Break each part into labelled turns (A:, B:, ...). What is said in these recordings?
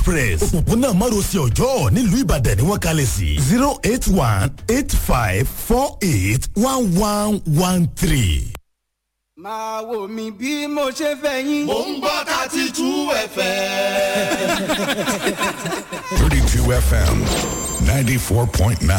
A: express òpópónà márosẹ̀ ọjọ́ nílùú ìbàdàn ni wọ́n kalẹ̀ sí zero eight one eight five four eight one one one three.
B: máa wò mí bí mo ṣe fẹ́ yín.
C: mò ń gbọ́ thirty two fm.
D: 32 FM 94.9.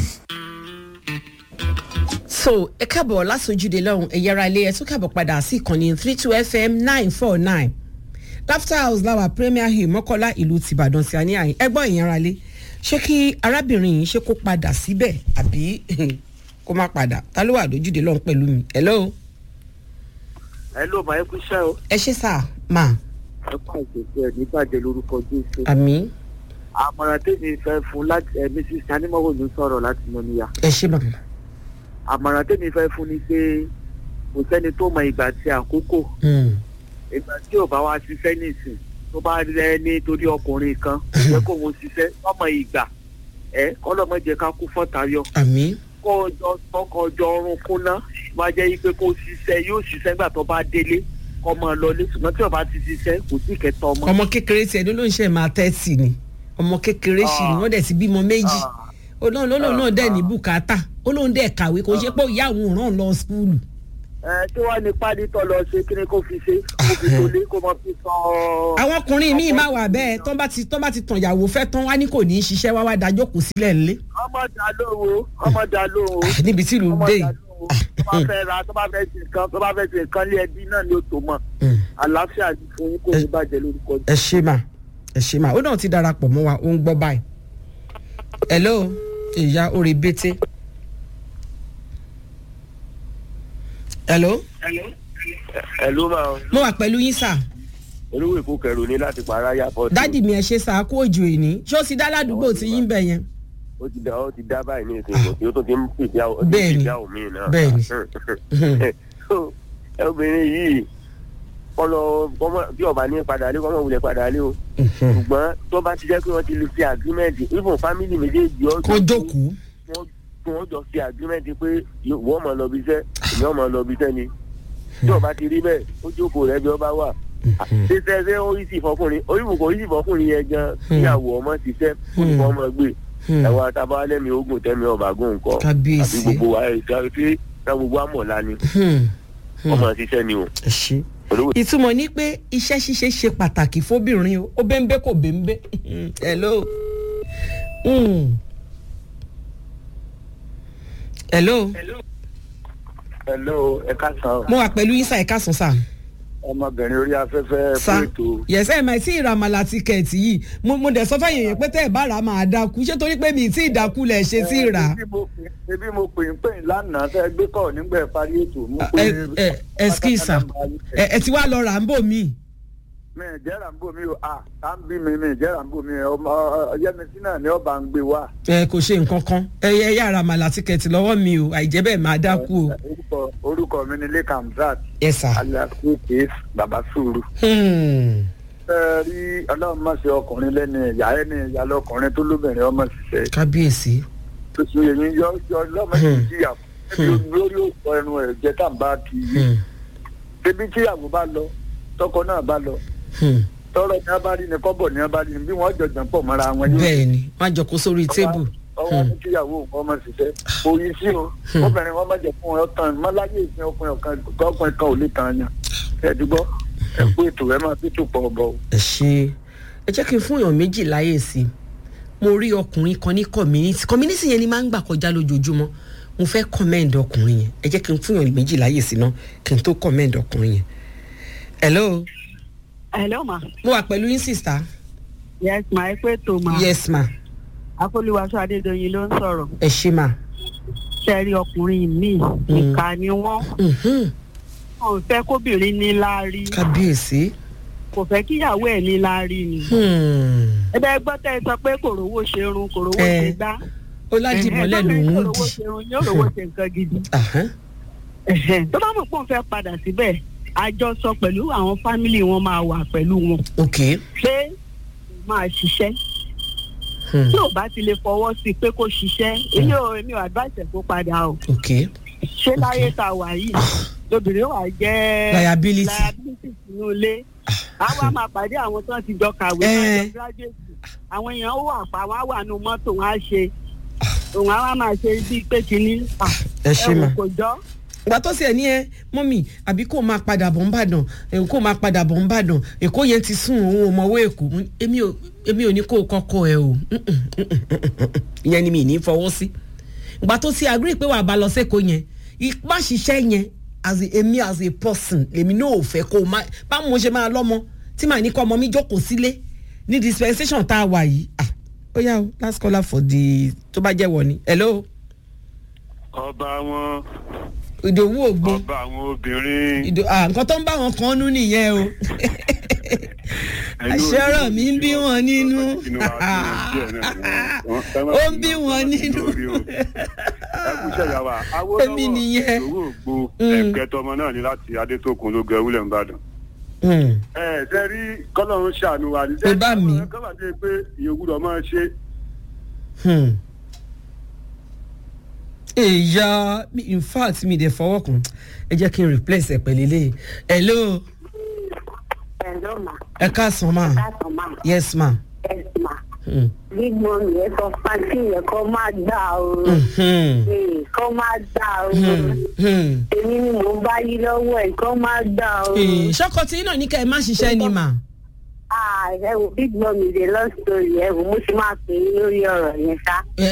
E: so ẹ káàbọ̀ lásòjúde lọ́hùn ẹ̀yẹ́ra ilé ẹ̀ tún káàbọ̀ padà sí ìkànnì three two fm nine four nine laughter house láwà premier hill mọ́kọ́lá ìlú tìbàdàn sí àní àyìn ẹgbọ́n ìyẹnra lé ṣé kí arábìnrin yìí ṣe kó padà síbẹ̀ àbí kó má padà ta ló wà lójúde lọ́hùn pẹ̀lú mi hello
F: ẹ ló máa ń kú iṣẹ́ o
E: ẹ ṣe sá mà
F: ẹ kọ́ àìsèso ẹ̀ nígbàjẹ́ lórúkọ jésù.
E: àmì
F: àmọ̀ràn tèmi fẹ́ fún láti ẹ mrs sanimọ́wò ló sọ̀rọ̀ láti mọ níyà.
E: ẹ ṣe bàbá
F: àmọ̀ràn tèmi fẹ́ fún ni pé kò sẹ́ni tó mọ ìgbà tí àkókò ìgbà tí ò bá wá ṣiṣẹ́ nìsín tó bá rẹ nítorí ọkùnrin kan jẹ́ kó wọn ṣiṣẹ́ ọmọ ìgbà ẹ kọ́lọ́mọdé ká kú fọ́tayọ
E: àmì
F: kọjọ kọjọ ọrùn kúnná máa jẹ́ pé kó ṣiṣẹ́ yóò ṣiṣẹ́ nígbà tó bá délé kọ́ máa lọlé ṣùgbọ́n tí ò bá ti ṣiṣẹ́ kò sí kẹtọ ọmọ.
E: ọmọ kékeré tiẹ̀ ló ló ń ṣe máa tẹ́tì ni ọmọ kékeré sì ni wọ́n dẹ̀ ti bímọ méjì olóhùn lólóhùn náà dẹ̀ ní bùkátà olóhùn dẹ̀ kàwé kò ṣe pé ìyá òun ràn lọ skúlù.
F: ẹ tí wàá ní pádì tó lọ ṣe kí ni kó fi ṣe kó fi tó lé kó máa fi sọ.
E: àwọn ọkùnrin míì máa wà bẹ́ẹ̀ tán bá ti tán bá ti tàn ìyàwó fẹ́ tán wá ní kò ní í ṣiṣẹ́ wá wá dájọ́ kò sílẹ̀ ńlé.
F: ọmọ dà lóhùn ọmọ dà lóhùn.
E: níbi tí ìlú
F: ọmọ
E: dé
F: dà
E: yìí.
F: lóhùn tó bá fẹ́ ra tó bá fẹ́ ṣe nǹkan tó bá fẹ́ ṣe nǹkan lé ẹbí náà ni ó tó mọ̀ àlàáfíà ni fún yín kò ní bàjẹ́ lórúkọ
E: ẹ ṣe mà ẹ ṣe mà ó náà ti darapọ̀ mọ́ wa ó ń gbọ́ báyìí. hello ìyá orí bété. hello
G: ẹ ló máa
E: mo wà pẹ̀lú yín sà
G: olówó èkó kẹrù ní láti para yàpọ̀
E: dádì mi ẹ ṣe sà kó òjò ìní ṣé ó ti dá ládùúgbò tí yín bẹ̀ yẹn.
G: ó ti dá ó ti dá báyìí ní ìsìn ìgbò tí ó tún ti ń pèsè àwọn
E: Bẹ́ẹ̀ni.
G: ìyàwó mi náà.
E: Bẹ́ẹ̀ni.
G: So, ẹ obìnrin yìí kọlọ kọmọ bí ọba ní padà lé kọmọ wulẹ̀ padà lé o ṣùgbọ́n tó bá ti jẹ́ pé wọ́n ti lè fi agreement even family méjèèjì ọjọ́
E: kó jókòó.
G: kí wọ́n jọ fi agreement pé wọ́n mọ̀ lọ bí iṣẹ́ èmi ọmọ lọ bí iṣẹ́ ni tí ọba ti rí bẹ́ẹ̀ ó jókòó rẹ̀ bí ọba wà ṣe ṣe ṣe ó yí sí fọkùnrin oríwùkọ yí sí fọkùnrin yẹn gan kíyàwó ọmọ ṣiṣẹ́ kó ní kó ọmọ gbé ẹwà tábà lẹ́mi ogun tẹ́mi ọba gùn nǹkan
E: Kábíyèsí.
G: àbí gbogbo wa ẹ̀ka tí ká gbogbo àmọ̀lá ni ọmọ ṣiṣẹ́ ni o.
E: ẹ ṣe.
G: olówó
E: ìtumọ̀ ní pé iṣẹ́ ṣíṣe ṣe pàtàkì fóbìnrin o ó bẹ́ńbẹ́ kò bẹ́ńbẹ́ hello. Mm. hello
F: hello ẹ káàsán
E: mo wà pẹ̀lú yín sá ẹ̀ka sùn sá.
F: ọmọbìnrin orí afẹ́fẹ́
E: sá
F: fún ètò
E: yẹsẹ ẹ máa tí ìràmàlà tíkẹ́ẹ̀tì yìí mo mo dẹ̀ sọ fẹ́yìn yẹn pé tẹ́ ẹ̀ bá rà á máa dákú ṣé torí pé mi ì tí ì dákú lẹ̀ ṣe tí ì rà á.
F: Ebi mo pè- ebi mo pè ń pè ń lánàá tẹ́ ẹ gbé kọ́ nígbà ẹ parí ètò mo pè
E: ẹ ẹ ẹskísà ẹ ẹ ti wá lọ rà ń bò mí.
F: mi ì jẹ́ ràǹbò mi o à tá ń bí mi mi ì jẹ́ ràǹbò mi ọmọ ọyẹ́mísí náà ni ọba ń gbé wá.
E: ẹ kò ṣe nǹkan kan ẹ ẹ yà ràmàlà tíkẹ́ẹ̀tì lọ́wọ́ mi o àìjẹ́ bẹ́ẹ̀ máa dákú o.
F: orúkọ orúkọ mi ni lake hamzat
E: ẹ sà.
F: aliasu case baba sùúrù.
E: Hmm.
F: ẹ rí ọlọ́run má ṣe ọkùnrin lẹ́ni ìyá ẹni ìyá lọkùnrin tó lóbìnrin ọmọ ṣiṣẹ́
E: kábíyèsí.
F: tuntun èyí yọ yọ lọ́mọ
E: Hmm.
F: ìjìyà lórí òkú ẹnu ẹ̀ jẹ́ tá à ń bá kì í
E: Hmm.
F: débi tíyàwó bá lọ tọkọ náà bá lọ
E: Hmm.
F: tọrọ ní abárí ni kọ́bọ̀ ní abárí ni bí wọ́n jọjọ pọ̀ mọ́ra wọn yóò
E: bẹ́ẹ̀ ni wọ́n á jọ kó sórí tébù.
F: ọwọ́ ní kíyàwó nǹkan ọmọ ṣiṣẹ́ òye sí o obìnrin wọn má jẹ fún ọ tán mọ́láyé ìsìn ọkùnrin ọ̀kan ọkùnrin kan ò lè tàn yàn ẹ̀dúgbọ́ ẹ kú ètò ẹ máa fi tó pọ̀ ọ̀bọ̀ o.
E: ẹ ṣe ẹ jẹ́ kí n fún èèyàn méjì láyè sí i mo rí ọkùnrin kan ní community community yẹn ni máa ń gbà kọjá lójoojúmọ́ mo fẹ́ commend ọkùnrin yẹn ẹ jẹ́ kí n fún èèyàn méjì láyè sí i náà kí n tó commend ọkùnrin yẹn. hello
H: hello ma
E: mo wà pẹ̀lú yín sista.
H: yes ma ẹ pé tó ma
E: yes ma
H: akólúwaṣọ adédọyìn ló ń sọ̀rọ̀
E: ẹ ṣe ma.
H: sẹ́rí ọkùnrin míì ìka ni wọ́n
E: Mhm.
H: wọn ò fẹ́ kóbìnrin ní láárí
E: kábíyèsí.
H: kò fẹ́ kíyàwó ẹ̀ ní láárí ni
E: Hmm.
H: ẹ bẹ́ẹ̀ gbọ́ tẹ́ ẹ sọ pé kòrówó ṣe run kòrówó
E: Eh,
H: ṣe gbá
E: ó ládìmọ́lẹ̀ lòún ń
H: kòrówó
E: dì.
H: ṣe run yóò rówó ṣe nǹkan gidi
E: Ahán.
H: Ẹ̀hẹ̀n, tó bá mọ̀ pé òun fẹ́ padà síbẹ̀ àjọsọ pẹ̀lú àwọn fámìlì wọn máa wà pẹ̀lú wọn
E: ok.
H: pé máa ṣiṣẹ́
E: Hmm.
H: tí ò bá ti lè fọwọ́ sí i pé kó ṣiṣẹ́ èmi ò èmi ò advice ẹ̀ kó padà o
E: ok.
H: ṣé láyé tá a wà yìí lóbìnrin wà jẹ́
E: Liability.
H: liability sínú ilé àwa máa pàdé àwọn tó ti jọ kàwé
E: Eh.
H: náà jọ graduate àwọn èèyàn ó wà pa wọn á wà nù mọ́tò wọn á ṣe òun á wá máa ṣe bíi pé kínní ah,
E: ẹ ṣe
H: ẹ wò
E: mà.
H: kò jọ.
E: ìgbà tó sì ẹ ní ẹ mọ́mì àbí kó máa padà bọ̀ ń bàdàn ẹ̀ kó máa padà bọ̀ ń bàdàn èkó yẹn ti sún òun ò mọ̀wé èkó Mo ní, èmi ò èmi ò ní kó o kọ́kọ́ ẹ o Mm-mm, mm-mm, mm-mm. ìyẹn ni mi ì ní fọwọ́ sí ìgbà tó sì agree pé wàá bá lọ sẹ́kọ̀ọ́ yẹn ipá ṣiṣẹ́ yẹn as a èmi as a person lèmi náà ò fẹ́ kó o má báwo mo ṣe máa lọ́mọ tí màá ní kọ́ ọmọ mi jókòó sílé ní dispensation tá a wà yìí ah ó yá o last caller for the tó bá jẹ́ wọ ni hello
G: ọba wọn
E: ìdòwú ògbó
G: ọba àwọn obìnrin.
E: ìdò à nǹkan tó ń bá wọn kan nú nìyẹn o àṣọrọ mi ń bí wọn nínú ó ń bí wọn nínú
G: ẹkúṣẹ́ ìyàwó
E: Èmi nìyẹn.
G: owó ògbó
E: Mm.
G: ẹ̀kẹ́tọ́ ọmọ náà ní láti adétòkun ló gẹ wúlẹ̀ ńbàdàn.
E: Hmm,
G: ẹ ṣe rí kọ́lọ́run ṣàánú wa ní.
E: Ẹ bá mi.
G: kọ́ bá dé pé ìyókùdọ̀ máa ṣe
E: hmm. èèyà mi- in fact mi dẹ̀ fọwọ́ kàn ẹ jẹ́ kí n replace ẹ̀ pẹ̀lú ilé hello
I: Hello ma,
E: ẹ káàsán ma
I: káàtó ma,
E: yes ma.
I: yes ma.
E: Hmm.
I: Big mummy yẹn sọ pàǹtí yẹn kọ́ máa gbà o.
E: Hmm.
I: Ee, Kọ́ máa gbà o.
E: Hmm. Hmm.
I: Èmi ni mò ń bá yí lọ́wọ́ ẹ̀ kọ́ máa gbà o.
E: Eh, ṣọ́kọ tí náà ní kẹ́ ẹ má ṣiṣẹ́ ni mà.
I: Ah, ẹ wo big mummy dey love story ẹ wo mo ti máa pè é lórí ọ̀rọ̀ yẹn ṣá.